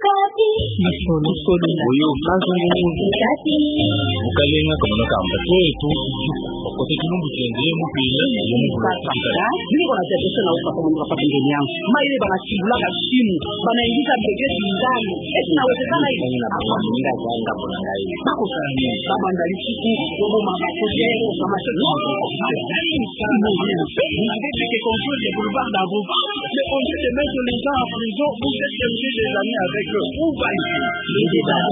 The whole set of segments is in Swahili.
oyo mazungumuzo ukalenga kamona kamba ketu kote kilumbu kiendelee mupila niko natetesha na ufa kama nikapata ngeni yangu ma ile banachibulaka shimu banaingiza begeti ndani eti nawezekana hivi bako sana baba ndali siku bobo mama kosero kama sio que contrôle les boulevards d'Avouvant, mais au lieu de mettre les gens en prison, vous êtes chercher des amis avec eux. Où va ici Les débats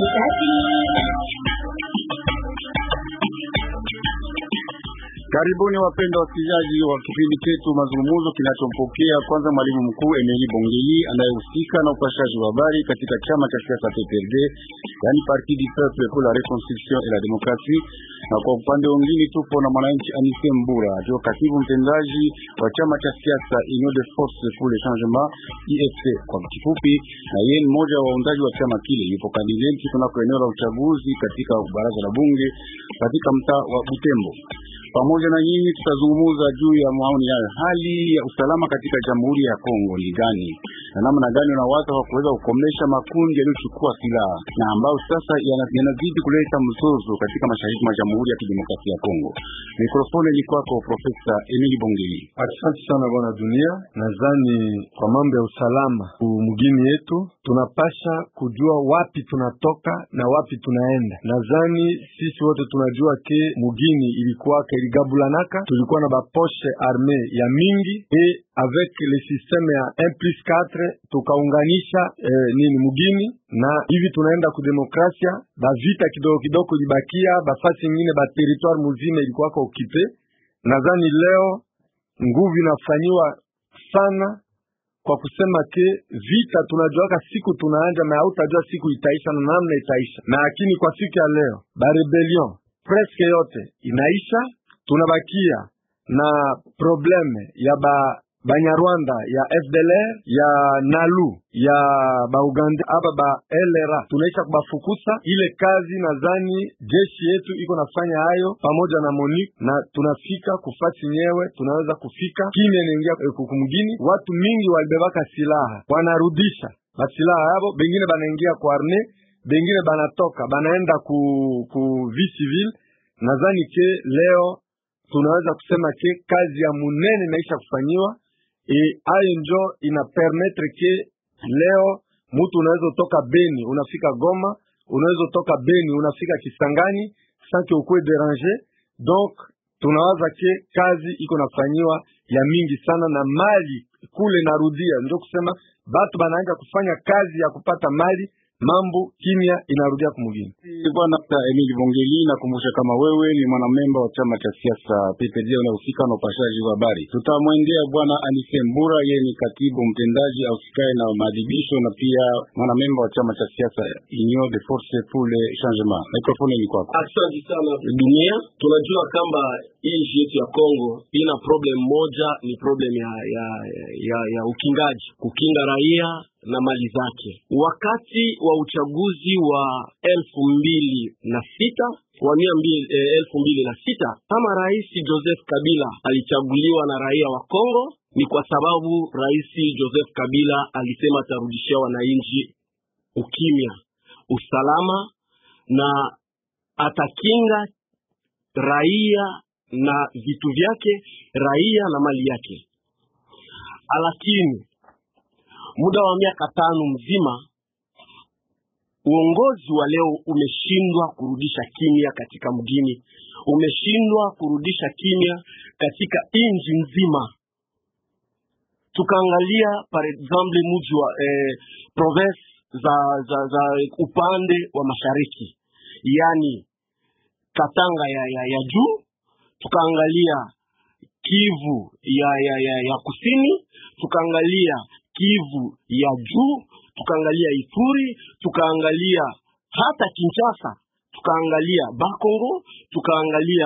Karibuni wapendwa wasikilizaji wa kipindi chetu mazungumzo kinachompokea kwanza mwalimu mkuu Emeli Bongeli anayehusika na upashaji wa habari katika chama cha siasa PPRD, yani Parti du Peuple pour la Reconstruction et la Démocratie, na kwa upande mwingine tupo na mwananchi Anise Mbura akiwa katibu mtendaji wa chama cha siasa Union de Force pour le Changement IFC kwa kifupi, na yeye ni mmoja wa waundaji wa chama kile. Yupo kandidati kunako eneo la uchaguzi katika baraza la bunge katika mtaa wa Butembo. Pamoja na nyinyi tutazungumza juu ya maoni ya hali ya usalama katika Jamhuri ya Kongo ni gani na namna gani unawaza kwa kuweza kukomesha makundi yaliyochukua silaha na ambayo sasa yanazidi kuleta mzozo katika mashariki mwa Jamhuri ya Kidemokrasia ya Kongo. Mikrofoni ni kwako Profesa Emili Bongeli. Asante sana bwana Dunia. Nadhani kwa mambo ya usalama mgini yetu tunapasha kujua wapi tunatoka na wapi tunaenda. Nadhani sisi wote tunajua ke mugini ilikuwa iligabulanaka, tulikuwa na baposhe arme ya mingi e avec le systeme ya 1 plus 4 tukaunganisha eh, nini mugini na hivi tunaenda kudemokrasia. Bavita kidogo kidogo libakia bafasi ingine ba territoire muzima ilikuwaka okipe. Nadhani leo nguvu inafanyiwa sana kwa kusema ke vita tunajuaka siku tunaanja na hautajua siku itaisha na namna itaisha, na lakini kwa siku ya leo ba rebellion presque yote inaisha, tunabakia na probleme ya ba Banyarwanda ya FDLR ya Nalu ya Bauganda aba ba LRA tunaisha kubafukusa. Ile kazi nadhani jeshi yetu iko nafanya hayo pamoja na MONUC na tunafika kufasi nyewe, tunaweza kufika kimya inaingia kukumgini. Watu mingi walibebaka silaha wanarudisha masilaha yabo, bengine banaingia kwa arme, bengine banatoka banaenda ku, ku vie civil. Nadhani ke leo tunaweza kusema ke kazi ya munene inaisha kufanyiwa e ayo njo ina permettre ke leo mutu unaweza utoka Beni unafika Goma, unaweza utoka Beni unafika Kisangani sans que ukwe deranger. Donc tunawaza ke kazi iko nafanyiwa ya mingi sana, na mali kule narudia, ndio kusema batu banaanza kufanya kazi ya kupata mali mambo kimya inarudia kumugini. Bwana Emili Bongeli, nakumbusha kama wewe ni mwanamemba wa chama cha siasa PPD unahusika na upashaji wa habari. Tutamwendea bwana Anise Mbura, yeye ni katibu mtendaji ausikae na maadhibisho na pia mwanamemba wa chama cha siasa Union de Force pour le Changement. Mikrofoni ni kwako. Asante sana dunia. Tunajua kwamba hii nchi yetu ya Kongo ina problem moja, ni problem ya ya, ya, ya ukingaji, kukinga raia na mali zake. Wakati wa uchaguzi wa elfu mbili na sita wa mia mbili, eh, elfu mbili na sita kama Rais Joseph Kabila alichaguliwa na raia wa Kongo ni kwa sababu Rais Joseph Kabila alisema atarudishia wananchi ukimya, usalama na atakinga raia na vitu vyake, raia na mali yake. Lakini muda wa miaka tano mzima uongozi wa leo umeshindwa kurudisha kimya katika mgini, umeshindwa kurudisha kimya katika nchi nzima. Tukaangalia par exemple mji wa eh, province za, za, za upande wa mashariki, yani Katanga ya, ya, ya juu, tukaangalia Kivu ya, ya, ya, ya kusini, tukaangalia Kivu ya juu, tukaangalia Ituri, tukaangalia hata Kinshasa, tukaangalia Bakongo, tukaangalia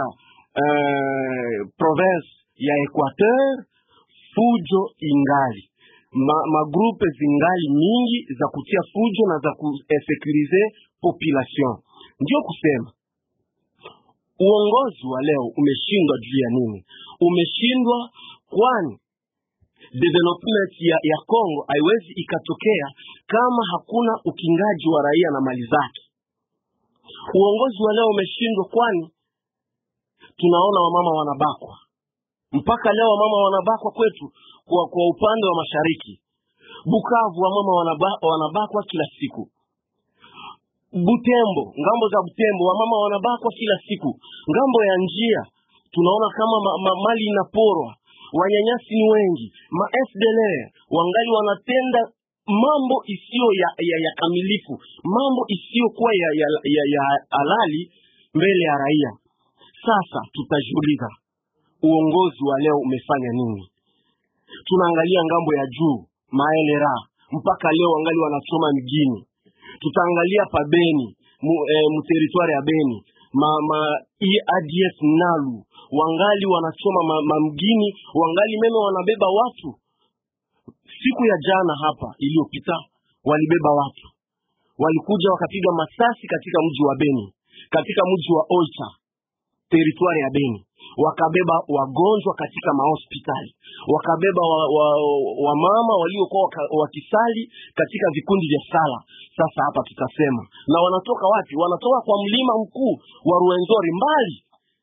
uh, province ya Equateur. Fujo ingali ma, magrupe zingali mingi za kutia fujo na za kuinsekurize population. Ndio kusema uongozi wa leo umeshindwa juu ya nini? Umeshindwa kwani development ya, ya Congo haiwezi ikatokea kama hakuna ukingaji wa raia na mali zake. Uongozi wa leo umeshindwa, kwani tunaona wamama wanabakwa mpaka leo, wamama wanabakwa kwetu kwa, kwa upande wa mashariki Bukavu, wamama wanaba, wanabakwa kila siku. Butembo, ngambo za Butembo, wamama wanabakwa kila siku. Ngambo ya njia tunaona kama ma, ma, mali inaporwa, wanyanyasi ni wengi, ma FDLR wangali wanatenda mambo isiyo ya, ya, ya kamilifu, mambo isiyokuwa ya, ya, ya, ya halali mbele ya raia. Sasa tutajiuliza uongozi wa leo umefanya nini? Tunaangalia ngambo ya juu maelera mpaka leo wangali wanachoma mjini. Tutaangalia pa Beni mu, e, mu teritwari ya Beni ma, ma ADF Nalu wangali wanachoma ma, ma mgini, wangali meme wanabeba watu. Siku ya jana hapa iliyopita walibeba watu, walikuja wakapiga masasi katika mji wa Beni, katika mji wa Oicha teritwari ya Beni wakabeba wagonjwa katika mahospitali, wakabeba wamama wa, wa waliokuwa wakisali katika vikundi vya sala. Sasa hapa tutasema na wanatoka wapi? Wanatoka kwa mlima mkuu wa Ruwenzori mbali.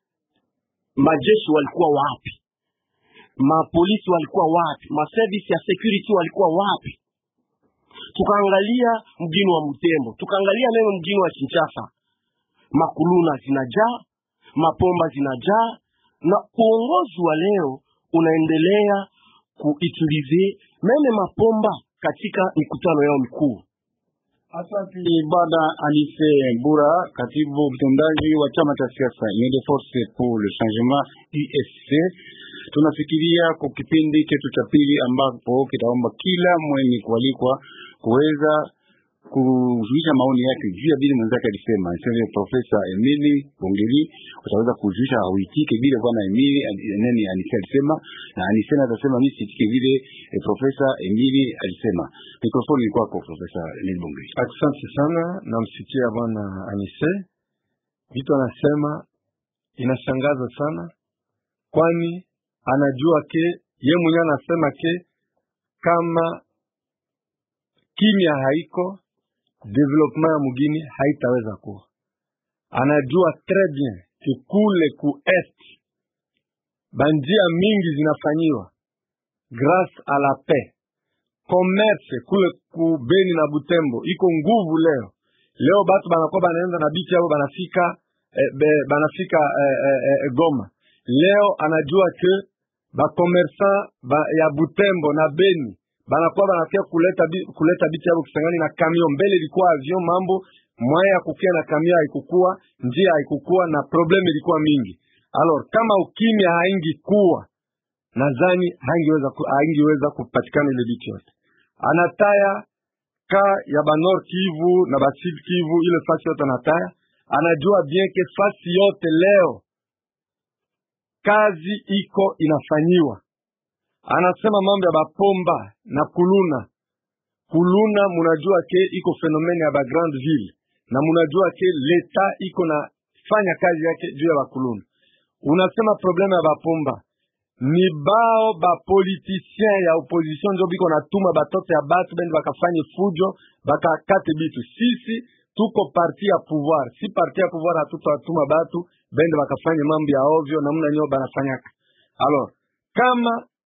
Majeshi walikuwa wapi? Mapolisi walikuwa wapi? Maservice ya security walikuwa wapi? Tukaangalia mjini wa Mtembo, tukaangalia meme mjini wa Kinshasa, makuluna zinajaa, mapomba zinajaa na uongozi wa leo unaendelea kuitulize meme mapomba katika mikutano yao mikuu. Asante Bwana Anise Mbura, katibu mtendaji wa chama cha siasa Union de Force pour le Changement UFC. Tunafikiria kwa kipindi chetu cha pili ambapo kitaomba kila mwenye kualikwa kuweza kujulisha maoni yake juu ya bile mwenzake alisema. Sasa Profesa Emili Bongeli utaweza kujulisha uitike vile bwana Emili nani Anise alisema, na Anise atasema mimi sitike vile eh, Profesa Emili alisema. Mikrofoni ni kwako Profesa Emili Bongeli. Asante sana, namsikia bwana Anise, vitu anasema inashangaza sana, kwani anajua ke ye mwenyewe anasema ke kama kimya haiko development ya mugini haitaweza kuwa. Anajua très bien ke kule ku est banjia mingi zinafanyiwa grâce à la paix. Commerce kule ku Beni na Butembo iko nguvu leo. Leo batu banakuwa banaenda na biti yao banafika eh, be, banafika eh, eh, eh, Goma. Leo anajua ke bakomersan ba, ya Butembo na Beni banakuwa banakia kuleta bi, kuleta biti yabo Kisangani na kamio. Mbele ilikuwa avion, mambo mwaya ya kukia na kamio haikukua, njia haikukua na probleme ilikuwa mingi. Alors kama ukimya haingi kuwa, nadhani haingeweza ku, haingeweza kupatikana ile biti yote. Anataya ka ya ba Nord Kivu na ba Sud Kivu, ile fasi yote anataya, anajua bien ke fasi yote leo kazi iko inafanyiwa anasema mambo ya bapomba na kuluna kuluna, munajua ke iko fenomene ya ba grande ville na munajua ke leta iko na fanya kazi yake juu ya bakuluna. Unasema probleme ya bapomba ni bao bapolitisien ya opposition njo biko natuma batoto ya batu bende bakafanye fujo bakakate bitu. Sisi tuko parti ya pouvoir, si parti ya pouvoir hatutatuma batu bende bakafanye mambo ya ovyo namna nyo banafanyaka. Alors kama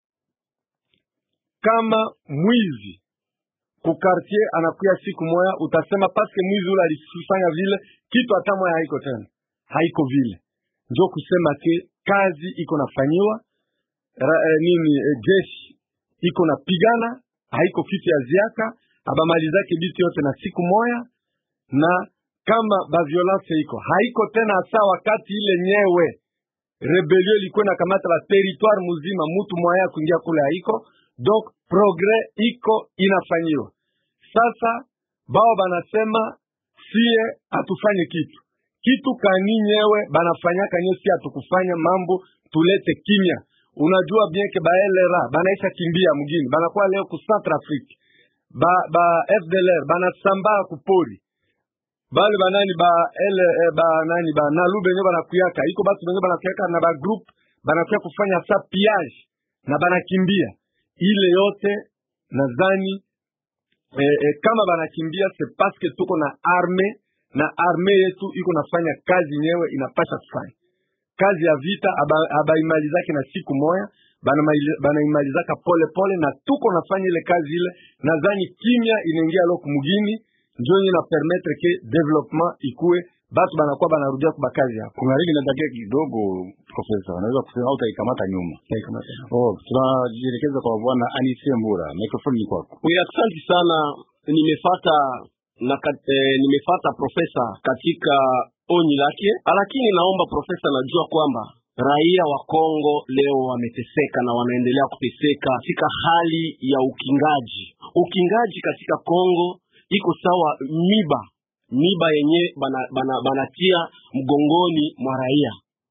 kama mwizi kukartier anakuya siku moya, utasema paske mwizi ule alifanya vile kitu hata moya haiko tena, haiko vile. Njo kusema ke kazi iko nafanyiwa ra, eh, nini eh, jeshi iko napigana, haiko kitu ya ziaka abamalizake bitu yote na siku moya, na kama ba violence iko haiko tena hasa wakati ile nyewe rebelio ilikuwa inakamata ba territoire muzima, mutu moya kuingia kule haiko donc progrès iko inafanyiwa sasa. Bao banasema sie hatufanye kitu kitu kani nyewe banafanyaka nyo, si hatukufanya mambo, tulete kimya. Unajua bien ke baelera banaisha kimbia mgini, banakuwa leo ku Centrafrique, ba ba FDLR banasambaa kupori bale banani ba ele eh, ba nani ba nalu benye banakuyaka iko batu benye banakuyaka na ba group banakuya kufanya sa piage na banakimbia ile yote nadhani eh, eh, kama banakimbia se paske tuko na arme na arme yetu iko nafanya kazi yenyewe inapasha kufanya kazi ya vita aba- abaimalizake na siku moya banamaili- banaimalizaka pole pole na tuko nafanya ile kazi ile nadhani kimya inaingia lo kumugini njo yenye na permettre ke development ikue batu banakuwa banarudia kuba kazi yako kungariki natakia kidogo profesa unaweza kusema au utaikamata nyuma oh tunajielekeza kwa bwana anise mbura mikrofoni ni kwako Ni asante sana nimefata na kat, eh, nimefata profesa katika onyi lake, lakini naomba profesa, najua kwamba raia wa Kongo leo wameteseka na wanaendelea kuteseka katika hali ya ukingaji. Ukingaji katika Kongo iko sawa miba miba yenye banatia bana, banatia mgongoni mwa raia.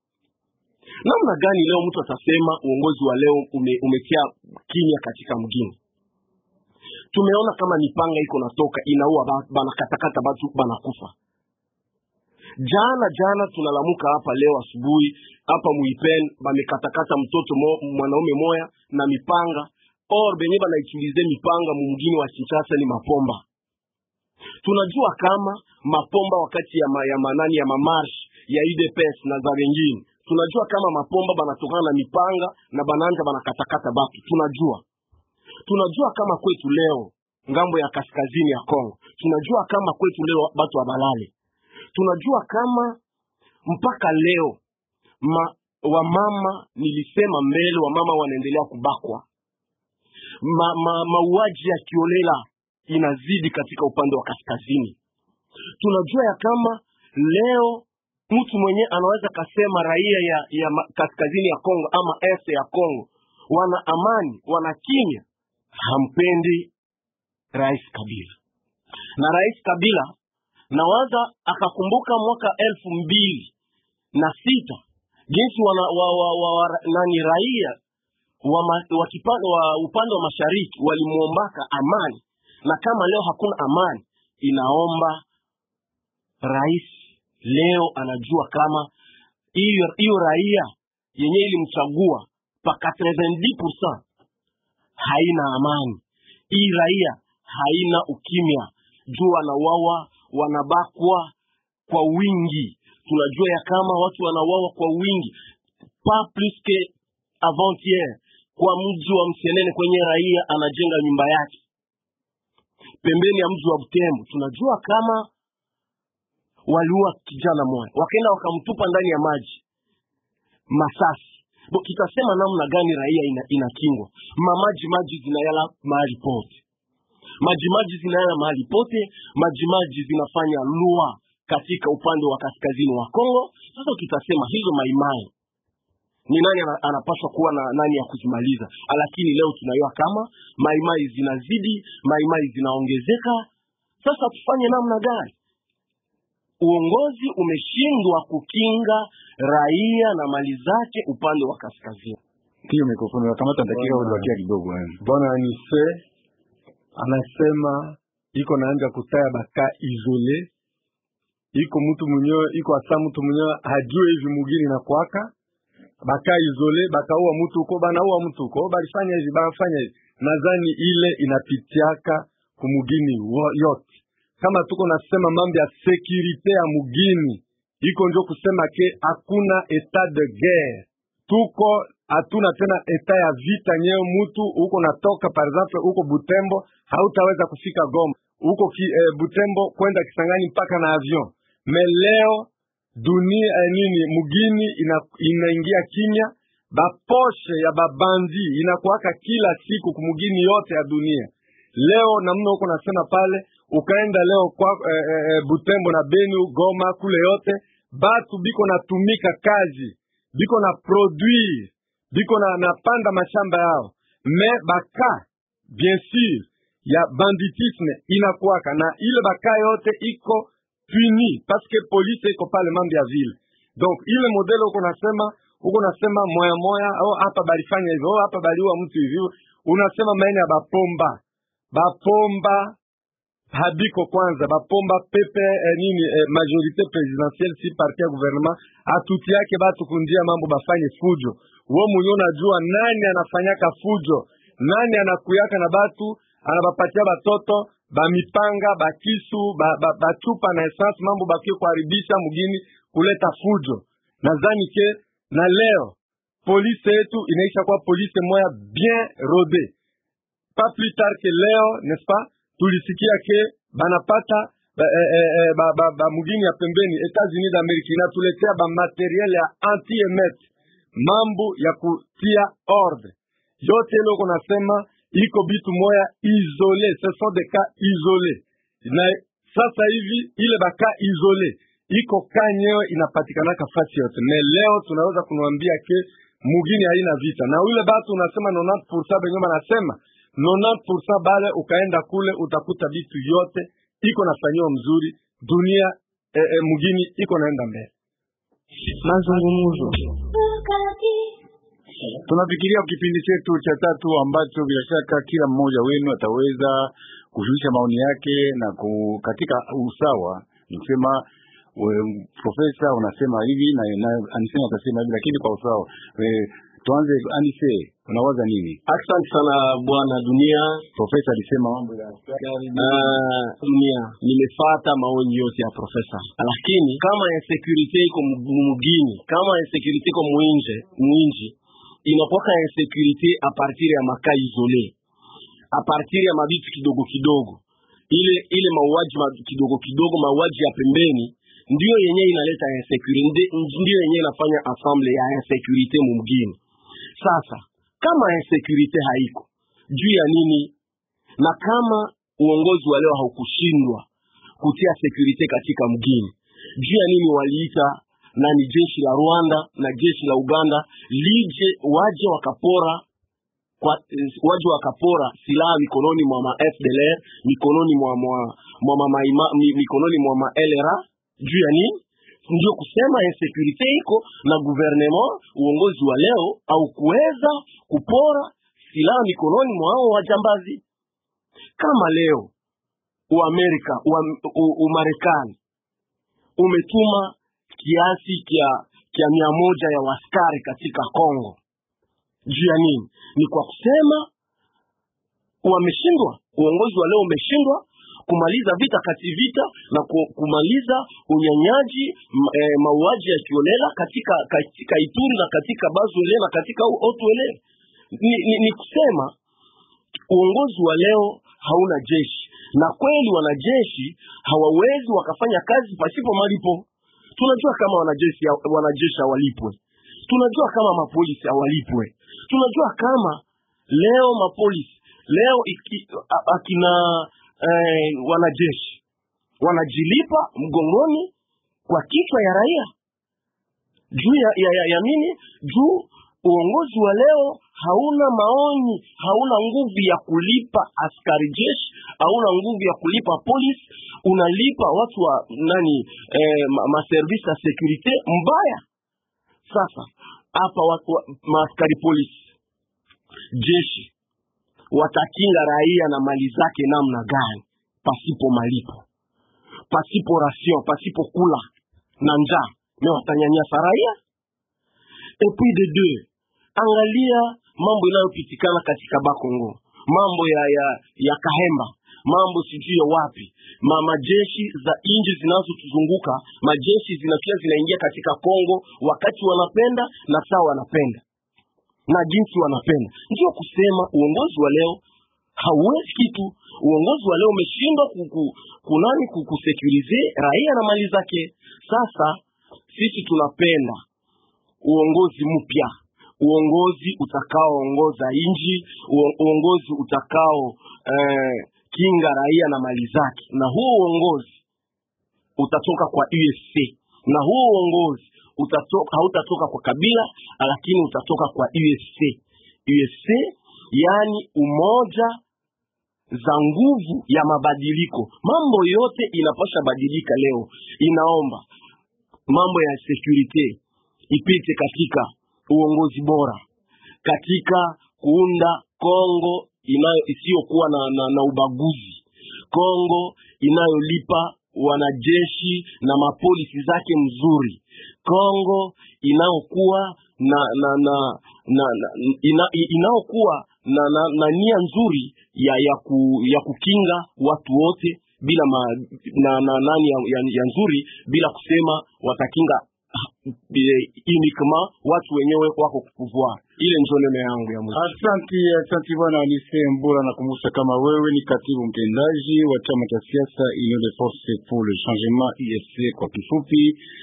Namna gani leo mtu atasema uongozi wa leo ume, umetia kimya katika mgini? tumeona kama mipanga iko natoka inaua ba- banakatakata batu banakufa jana jana tunalamuka hapa leo asubuhi hapa muipen bamekatakata mtoto mo, mwanaume moya na mipanga or benye banaichulize mipanga mumgini wa Kinshasa ni mapomba tunajua kama mapomba wakati ya, ma, ya manani ya mamarsh ya UDPS na za wengine tunajua kama mapomba banatokana na mipanga na bananja banakatakata batu tunajua tunajua kama kwetu leo ngambo ya kaskazini ya Kongo, tunajua kama kwetu leo batu wabalale, tunajua kama mpaka leo ma, wamama nilisema mbele, wamama wanaendelea kubakwa, ma, ma, mauaji ya kiolela inazidi katika upande wa kaskazini. Tunajua ya kama leo mtu mwenye anaweza kasema raia ya, ya ma- kaskazini ya Kongo ama este ya Kongo wana amani, wana kimya, hampendi Rais Kabila. Na Rais Kabila nawaza akakumbuka mwaka elfu mbili na sita jinsi wana, wa, wa, wa, wa, nani raia wa, ma, wa, kipande, wa upande wa mashariki walimwombaka amani, na kama leo hakuna amani, inaomba rais leo anajua kama hiyo hiyo raia yenye ilimchagua pa 90% haina amani. Hii raia haina ukimya, juu wanawawa, wanabakwa kwa wingi. Tunajua ya kama watu wanawawa kwa wingi, pas plus que avant-hier, kwa mji wa Msenene kwenye raia anajenga nyumba yake pembeni ya mji wa Butembo. Tunajua kama waliua kijana mmoja, wakaenda wakamtupa ndani ya maji Masasi. Bo, tutasema namna gani raia ina, inakingwa? Mamaji maji zinayala mahali pote, maji maji zinayala mahali pote, maji maji zinafanya lua katika upande wa kaskazini wa Kongo. Sasa tutasema hizo maimai ni nani ana- anapaswa kuwa na nani ya kuzimaliza? Lakini leo tunajua kama maimai zinazidi, maimai zinaongezeka. Sasa tufanye namna gani? Uongozi umeshindwa kukinga raia na mali zake upande wa kaskazini. hiyo mikrofoni unakamata dakika Bwana. ulibakia kidogo eh. bwana anise anasema iko naanja kutaya baka isole iko mtu mwenyewe iko asa mtu mwenyewe hajue hivi mugini na kwaka baka isole bakaua mtu uko banaua mtu uko balifanya hivi bafanya hivi nadhani ile inapitiaka kumugini wo- yote kama tuko nasema mambo ya sekirite ya mugini iko njo kusema ke hakuna etat de guerre tuko hatuna tena eta ya vita nyewe mutu uko natoka par exemple uko butembo hautaweza kufika goma uko ki, eh, butembo kwenda kisangani mpaka na avion me leo dunia eh, nini mugini ina, inaingia kimya baposhe ya babandi inakuwaka kila siku kumugini yote ya dunia leo namna huko nasema pale ukaenda leo kwa eh, eh, butembo na benu goma kule yote batu biko natumika kazi biko na produire biko na napanda mashamba yao me baka bien sûr ya banditisme inakuwaka na ile baka yote iko puni parce que police iko pale mambo ya ville donc ile modele uko nasema uko nasema moya moya au hapa balifanya hivyo au hapa baliua mtu hivyo unasema maene ya bapomba bapomba habiko kwanza bapomba pepe eh, nini eh, majorité présidentielle si parti ya gouvernement atuti yake batu kundia mambo bafanye fujo wo mwenye unajua nani anafanyaka fujo nani anakuyaka na batu anabapatia batoto bamipanga bakisu ba- ba- bachupa na essence mambo bakie kuharibisha mugini kuleta fujo nadhani ke na leo polisi yetu inaisha kuwa polisi moya bien rode pas plus tard que leo n'est-ce pas tulisikia ke banapata ba, eh, eh, eh, ba, ba, ba mugini ya pembeni Etats-Unis d'Amerika inatuletea ba materiel ya anti emet mambo ya kutia ordre yote ile uko nasema iko bitu moya isole ce sont des cas isolés na sasa hivi ile baka isole iko kaa nyewe inapatikanaka fasi yote me leo tunaweza kunwambia ke mugini haina vita na ule batu unasema 90% benye banasema 90% bale ukaenda kule utakuta bitu yote iko nafanyiwa mzuri dunia eh, eh, mugini iko naenda mbele mazungumzo tunafikiria kipindi chetu cha tatu ambacho bila shaka kila mmoja wenu ataweza kushusha maoni yake na ku, katika usawa ni kusema we- profesa unasema hivi na, na anisema atasema hivi lakini kwa usawa we, tuanze anise unawaza nini asante sana bwana dunia profesa alisema mambo ya uh, dunia nimefata maoni yote ya profesa lakini kama insecurity iko mu- mugini kama insecurity iko mwinje mwinji inakuwaka insecurity a partir ya makaa isole a partir ya mabitu kidogo kidogo ile ile mauaji ma, kidogo kidogo mauaji ya pembeni ndiyo yenyewe inaleta insecurity ndiyo yenyewe inafanya ensemble ya insecurity mumgini sasa kama insecurity haiko juu ya nini na kama uongozi wa leo haukushindwa kutia security katika mgini juu ya nini waliita nani jeshi la Rwanda na jeshi la Uganda lije waje wakapora kwa, eh, waje wakapora silaha mikononi mwa ma FDLR mikononi mwa mwa, mwa mama ima, mi, mikononi mwa ma LRA juu ya nini ndio kusema insecurity iko na gouvernement uongozi wa leo au kuweza kupora silaha mikononi mwa hao wajambazi kama leo uamerika ua- u- umarekani umetuma kiasi kya kya mia moja ya waskari katika congo juu ya nini ni kwa kusema wameshindwa uongozi wa leo umeshindwa kumaliza vita kati vita na ku- kumaliza unyanyaji m- eh, mauaji ya kiolela katika katika ituri na katika bazwele na katika otwele ni, ni, ni kusema uongozi wa leo hauna jeshi na kweli wanajeshi hawawezi wakafanya kazi pasipo malipo tunajua kama wanajeshi wanajeshi hawalipwe tunajua kama mapolisi hawalipwe tunajua kama leo mapolisi leo iki, a, akina eh, wanajeshi wanajilipa mgongoni kwa kichwa ya raia juu ya, ya, ya, ya nini juu uongozi wa leo hauna maoni hauna nguvu ya kulipa askari jeshi hauna nguvu ya kulipa polisi unalipa watu wa nani eh, ma- maservisi ya sekurite mbaya sasa hapa watu wa- maaskari polisi jeshi watakinga raia na mali zake namna gani pasipo malipo pasipo ration pasipo kula na njaa me watanyanyasa raia et puis de deux angalia mambo inayopitikana katika bakongo mambo ya ya ya kahemba mambo sijui ya wapi ma majeshi za nchi zinazotuzunguka majeshi zinakia zinaingia katika kongo wakati wanapenda na saa wanapenda na jinsi wanapenda ndio kusema uongozi wa leo hauwezi kitu uongozi wa leo umeshindwa ku- ku- kunani ku- kusekurize raia na mali zake sasa sisi tunapenda uongozi mpya uongozi utakaoongoza nchi uo- uongozi utakao eh, kinga raia na mali zake na huo uongozi utatoka kwa USC na huo uongozi utatoka, hautatoka kwa kabila lakini utatoka kwa USC USC yani umoja za nguvu ya mabadiliko mambo yote inapasha badilika leo inaomba mambo ya security ipite katika uongozi bora katika kuunda Kongo inayo isiyokuwa na, na, na ubaguzi Kongo inayolipa wanajeshi na mapolisi zake mzuri Kongo inayokuwa na na na, na, na ina, inayokuwa na, na, na nia nzuri ya ya, ku, ya kukinga watu wote bila ma, na, na nani ya, ya, ya nzuri bila kusema watakinga uniquement watu wenyewe wako kupouvoir. Ile ndio neno yangu ya mwisho. Asanti, asanti bwana Alise Mbura. Nakumbusha kama wewe ni katibu mtendaji wa chama cha siasa Union de Force pour le Changement IFC kwa kifupi,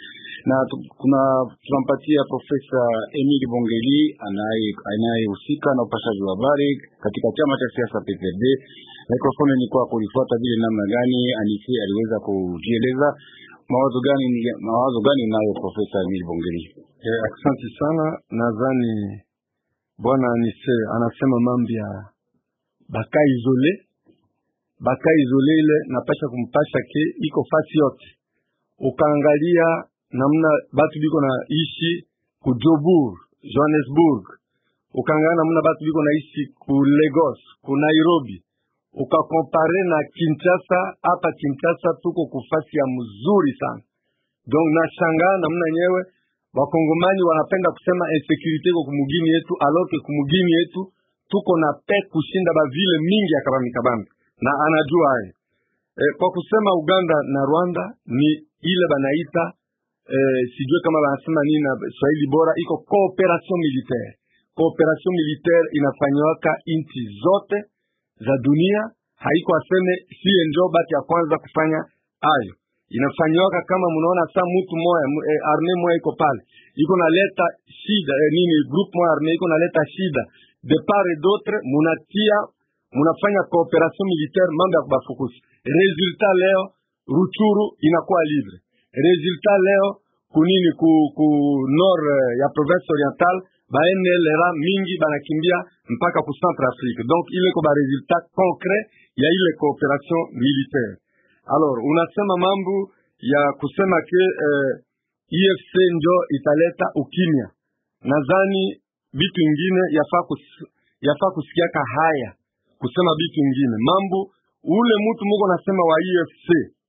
na tu- kuna tunampatia Profesa Emile Bongeli anaye- anayehusika na upashaji wa habari katika chama cha siasa PPRD. Mikrofoni ni kwako, ulifuata vile namna gani Alise aliweza kujieleza mawazo gani mawazo gani unayo Profesa Emile Bongeli? Eh, asante sana. Nadhani bwana Anise anasema mambo ya baka isole baka isole, ile napasha kumpasha ke iko fasi yote. Ukaangalia namna batu biko na ishi ku Joburg, Johannesburg, ukaangalia namna batu biko na ishi ku Lagos, ku Nairobi, ukakompare na Kinshasa. Hapa Kinshasa tuko kufasi ya mzuri sana, donc nashangaa namna nyewe wakongomani wanapenda kusema insecurity iko kumugini yetu, aloke kumugini yetu tuko na pe kushinda bavile mingi ya kabambi kabambi, na anajua hayo e, kwa kusema Uganda na Rwanda ni ile banaita e, sijue kama banasema nini na Swahili bora, iko cooperation militaire. Cooperation militaire inafanywaka inchi zote za dunia, haiko aseme sie njo bati ya kwanza kufanya hayo inafanyiwaka kama mnaona saa mtu moya mu- eh, arme moya iko pale iko naleta shida eh, nini group moya arme iko naleta shida de part et d'autre, munatia munafanya cooperation militaire, mambo ya kubafukusi. Resultat leo Ruchuru inakuwa libre, resultat leo kunini ku, ku nord eh, ya province orientale baenelera mingi banakimbia mpaka ku centre Afrique, donc ile ko ba resultat concret ya ile cooperation militaire. Alors unasema mambo ya kusema ke eh, EFC njo italeta ukimya. Nadhani vitu ingine yafaa kus, yafaa kusikiaka haya kusema vitu ingine mambo ule mtu muko nasema wa EFC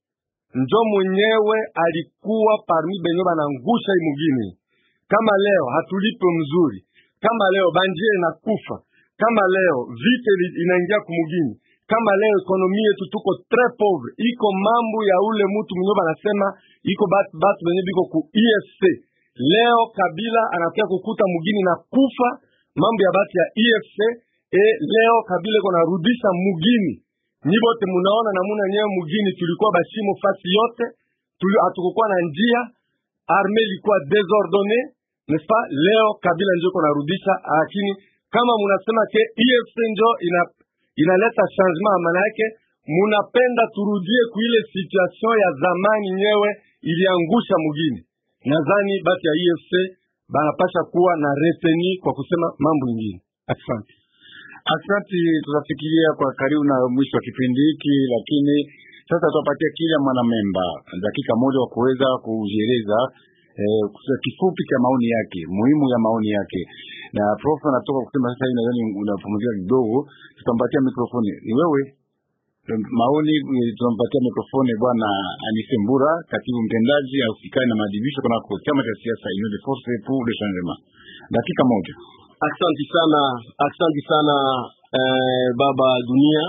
njo mwenyewe alikuwa parmi benye banangusha hii mugini. Kama leo hatulipe mzuri, kama leo banjie inakufa, kama leo vita ili- inaingia kumugini, kama leo ekonomi yetu tuko tres pauvre, iko mambo ya ule mtu mwenyewe banasema iko batu, batu benye biko ku EFC. Leo Kabila anakia kukuta mugini na kufa mambo ya batu ya EFC e leo Kabila iko narudisha mugini nyi bote munaona namuna nyewe mugini tulikuwa bashimo fasi yote tuli hatukukuwa na njia arme ilikuwa desordonne n'est-ce pas leo kabila njo iko narudisha lakini kama munasema ke EFC njo ina inaleta changement maana yake munapenda turudie kuile situation ya zamani nyewe iliangusha mugini nadhani basi ya EFC banapasha kuwa na reteni kwa kusema mambo ingine asante Asante, tutafikiria kwa karibu na mwisho wa kipindi hiki, lakini sasa tutapatia kila mwanamemba dakika moja wa kuweza kujieleza eh, kusema kifupi cha maoni yake, muhimu ya maoni yake. Na prof anatoka kusema sasa hivi, nadhani unapumzika kidogo, tutampatia mikrofoni. Ni wewe maoni, eh, tunampatia mikrofoni bwana Anise Mbura, katibu mtendaji ausikani na maadhibisho kunako chama cha siasa Union de Force pour le Changement. Dakika moja. Asante sana, asante sana eh, baba dunia.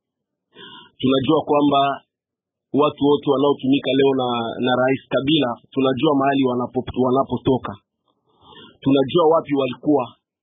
Tunajua kwamba watu wote wanaotumika leo na, na Rais Kabila tunajua mahali wanapo, wanapotoka, tunajua wapi walikuwa.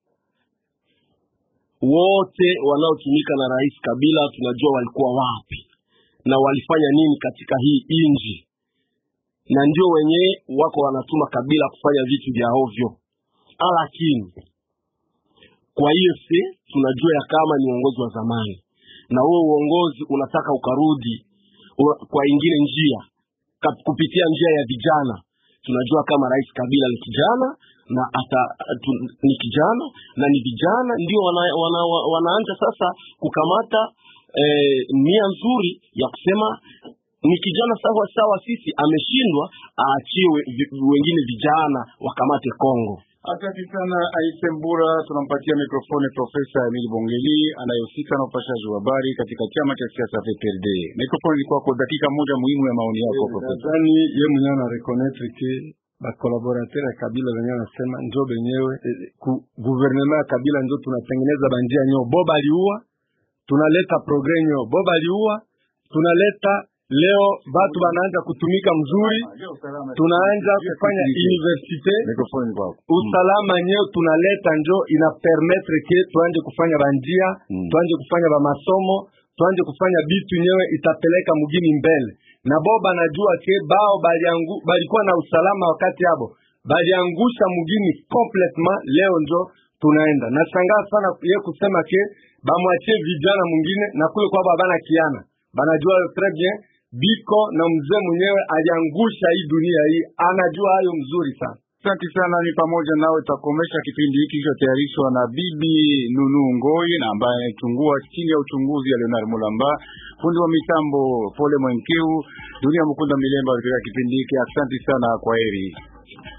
Wote wanaotumika na Rais Kabila tunajua walikuwa wapi na walifanya nini katika hii inji, na ndio wenyewe wako wanatuma Kabila kufanya vitu vya ovyo, lakini kwa hiyo si tunajua ya kama ni uongozi wa zamani, na huo uongozi unataka ukarudi u- kwa ingine njia Kap- kupitia njia ya vijana. Tunajua kama Rais Kabila ni kijana na ata, tu, ni kijana na ni vijana ndio wana, wana, wana, wanaanza sasa kukamata eh, nia nzuri ya kusema ni kijana sawa sawa, sisi ameshindwa, aachiwe vi- wengine vijana wakamate Kongo. Asante sana Aise Mbura. Tunampatia mikrofoni Profesa Emili Bongeli anayehusika na upashaji wa habari katika chama cha siasa PPRD. Mikrofoni ni kwako, dakika moja muhimu ya maoni yako Profesa. nadhani ye mwenyewe ana reconnaître ke bakolaborateur ya Kabila wenyewe wanasema njo benyewe eh, ku guvernema ya Kabila njo tunatengeneza banjia nyo bo baliua, tunaleta progre nyo bo baliua, tunaleta leo batu banaanza kutumika mzuri, tunaanza kufanya universite Mikrofoni kwako. usalama nyeo tunaleta njo ina permettre ke tuanje kufanya banjia Mm. tuanje kufanya bamasomo tuanje kufanya bitu nyewe itapeleka mugini mbele na bo banajua ke bao baliangu, balikuwa na usalama wakati yabo baliangusha mugini complètement leo njo tunaenda nashangaa sana ye kusema ke bamwachie vijana mwingine na kule kwabo habana kiana banajua très bien biko na mzee mwenyewe aliangusha hii dunia hii anajua hayo mzuri sana Asante sana, ni pamoja nawe tutakomesha kipindi hiki kilichotayarishwa na bibi Nunu Ngoi na ambaye anachungua chini ya uchunguzi ya Leonard Mulamba, fundi wa mitambo Pole Mwenkeu, Dunia Mukunda Milemba katika kipindi hiki. Asante sana, kwa heri.